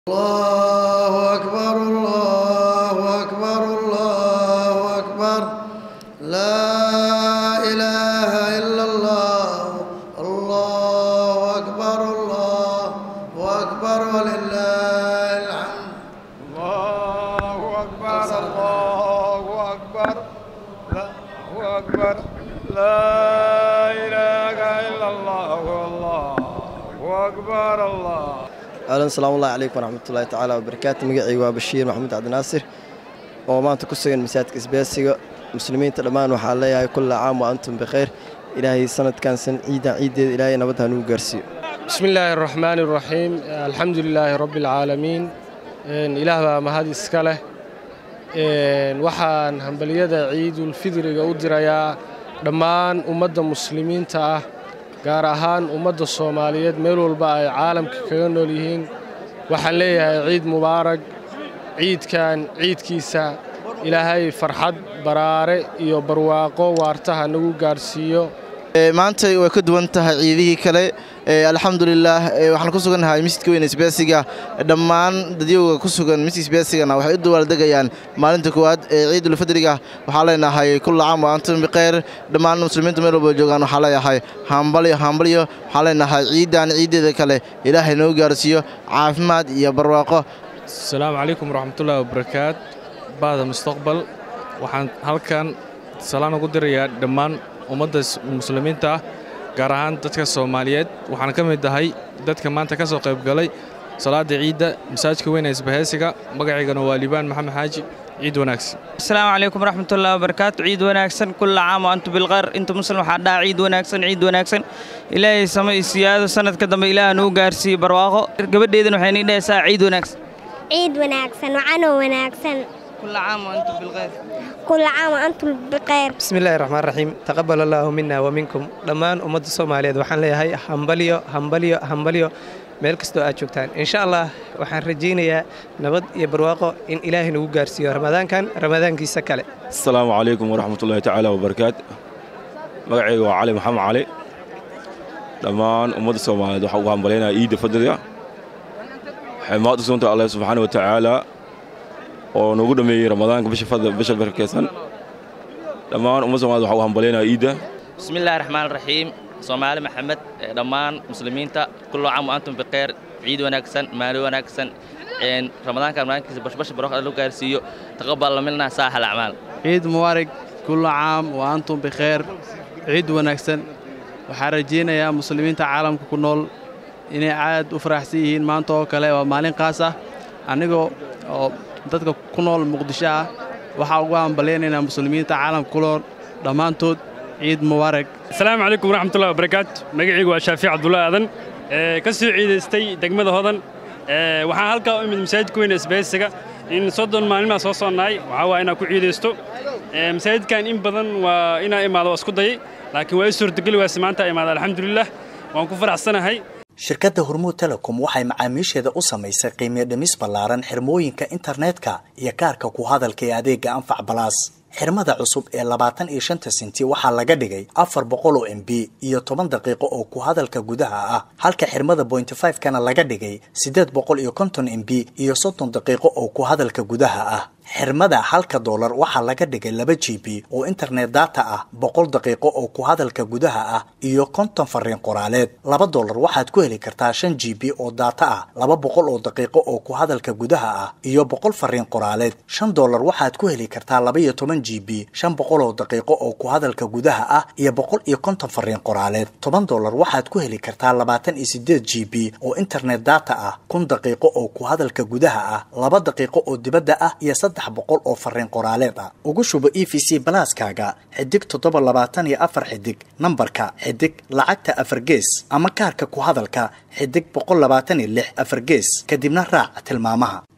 الله أكبر الله أكبر الله أكبر لا إله إلا الله الله أكبر الله أكبر ولله الحمد الله أكبر الله أكبر الله أكبر لا إله إلا الله الله أكبر الله ahlan salaamu ullahi calaykum waraxmatullaahi tacaala wabarakaatu magacayga waa bashiir maxamuud cabdinaasir oo maanta ku sugan masaajidka isbeesiga muslimiinta dhammaan waxaa leeyahay kulla caam wa antum bikhayr ilaahay sanadkan san ciidan ciiddeeda ilaahay nabad hanugu gaarsiiyo بسم الله الرحمن الرحيم الحمد لله رب العالمين ilaah baa mahad iska leh waxaan hambaliyada ciidulfidriga u dirayaa dhammaan ummadda muslimiinta ah gaar ahaan ummadda soomaaliyeed meel walba ay caalamka kaga nool yihiin waxaan leeyahay ciid mubaarag ciidkan ciidkiisa ilaahay farxad baraare iyo barwaaqo waartaha nagu gaarsiiyo maanta way ka duwan tahay ciidihii kale alxamdulilaah waxaan ku sugannahay masjidka weyn isbeesiga dhammaan dadyowga ku sugan masjid isbeesigana waxay u dawaaldegayaan maalinta koowaad ee ciidulfidriga waxaa leenahay kulla caam wa antum bikhayr dhammaan muslimiinta meel walba joogaan waxaa leeyahay hambalyo hambalyo waxaa leenahay ciiddan ciiddeeda kale ilaahay noo gaarsiiyo caafimaad iyo barwaaqo asalaamu calaykum waraxmatullahi wabarakaat bahda mustaqbal waxaan halkan salaan ugu dirayaa dhammaan ummadda muslimiinta ah gaar ahaan dadka soomaaliyeed waxaan ka mid ahay dadka maanta ka soo qaybgalay salaada ciidda masaajidka weyne isbahaysiga magacaygana waa liibaan maxamed xaaji ciid wanaagsan asalaamu calaykum waraxmatullahi wabarakaatu ciid wanaagsan kulla caam wa antum bilkhayr inta muslim waxaa dhaha ciid wanaagsan ciid wanaagsan ilaahay sama iyo siyaado sanadka dambe ilaah nuu gaarsiiye barwaaqo gabadheedana waxay nii dhahaysaa ciid wanaagsan ciid wanaagsan wacanoo wanaagsan kulla caam wa antum bilkhayr kulla caam wa antum bikhayr bismillahi raxmaan raxiim taqabal allaahu mina wa minkum dhammaan ummadda soomaaliyeed waxaan leeyahay hambalyo hambalyo hambalyo meel kastoo aad joogtaan insha allah waxaan rajaynayaa nabad iyo barwaaqo in ilaahay nagu gaarsiiyo ramadaankan ramadaankiisa kale asalaamu calaykum waraxmatullaahi tacaala wabarakaatu magacayga waa cali maxamed cali dhammaan ummadda soomaaliyeed waxaa ugu hambalyaynaya ciidda fadliga waxay mahad u sugantahay allah subxaana wa tacaala oo nagu dhammeeyey ramadaanka bisha barkeysan dhammaan ummadda somaliyed waxaa ugu hambalyaynaya ciidda bismi illaahi raxmaan raxiim soomaali maxamed dhammaan muslimiinta kullo caam wa antum bikhayr ciid wanaagsan maali wanaagsan ramadaanka ramadaankiisa bashbasha barwaaqo lagu gaarsiiyo taqabal minna saaxal acmaal ciid mubaarig kullo caam wa antum bikhayr ciid wanaagsan waxaan rajaynayaa muslimiinta caalamka ku nool inay aad u faraxsan yihiin maanta oo kale waa maalin qaas ah anigoo oo dadka ku nool muqdisho ah waxaa ugu hambalyaynaynaa muslimiinta caalamka ku nool dhammaantood ciid mubaarak asalaamu calaykum waraxmatullahi wabarakaatu magacaygu waa shaafiic cabdullaahi aadan ka soo ciidaystay degmada hodan waxaan halkaa u imid masaajidka weyne isbahaysiga in soddon maalmaa soo soonahay waxaa waa inaan ku ciidaysto masaajidkan in badan waa inaa imaado waa isku dayay laakiin waa i suurtageli waase maanta imaada alxamdulilah waan ku faraxsanahay shirkadda hormuud telecom waxay macaamiisheeda u samaysay qiimiyo dhimis ballaaran xirmooyinka internetka iyo kaarka ku hadalka ee adeegga anfac balaas xirmada cusub ee labaatan iyo shanta sinti waxaa laga dhigay afar boqol oo m b iyo toban daqiiqo oo ku hadalka gudaha ah halka xirmada bointy five kana laga dhigay siddeed boqol iyo konton m b iyo soddon daqiiqo oo ku hadalka gudaha ah xirmada halka doolar waxaa laga dhigay laba g b oo internet data ah boqol daqiiqo oo ku hadalka gudaha ah iyo konton fariin qoraaleed laba doolar waxaad ku heli kartaa shan g b oo data ah laba boqol oo daqiiqo oo ku hadalka gudaha ah iyo boqol fariin qoraaleed shan doolar waxaad ku heli kartaa laba iyo toban g b shan boqol oo daqiiqo oo ku hadalka gudaha ah iyo boqol iyo konton fariin qoraaleed toban doolar waxaad ku heli kartaa labaatan iyo sideed g b oo internet data ah kun daqiiqo oo ku hadalka gudaha ah laba daqiiqo oo dibadda ah iyo saddex boqol oo fariin qoraaleed ah ugu shubo e v c balaaskaaga xidig toddoba labaatan iyo afar xidig nambarka xidig lacagta afar gees ama kaarka ku hadalka xidig boqol labaatan iyo lix afar gees kadibna raac tilmaamaha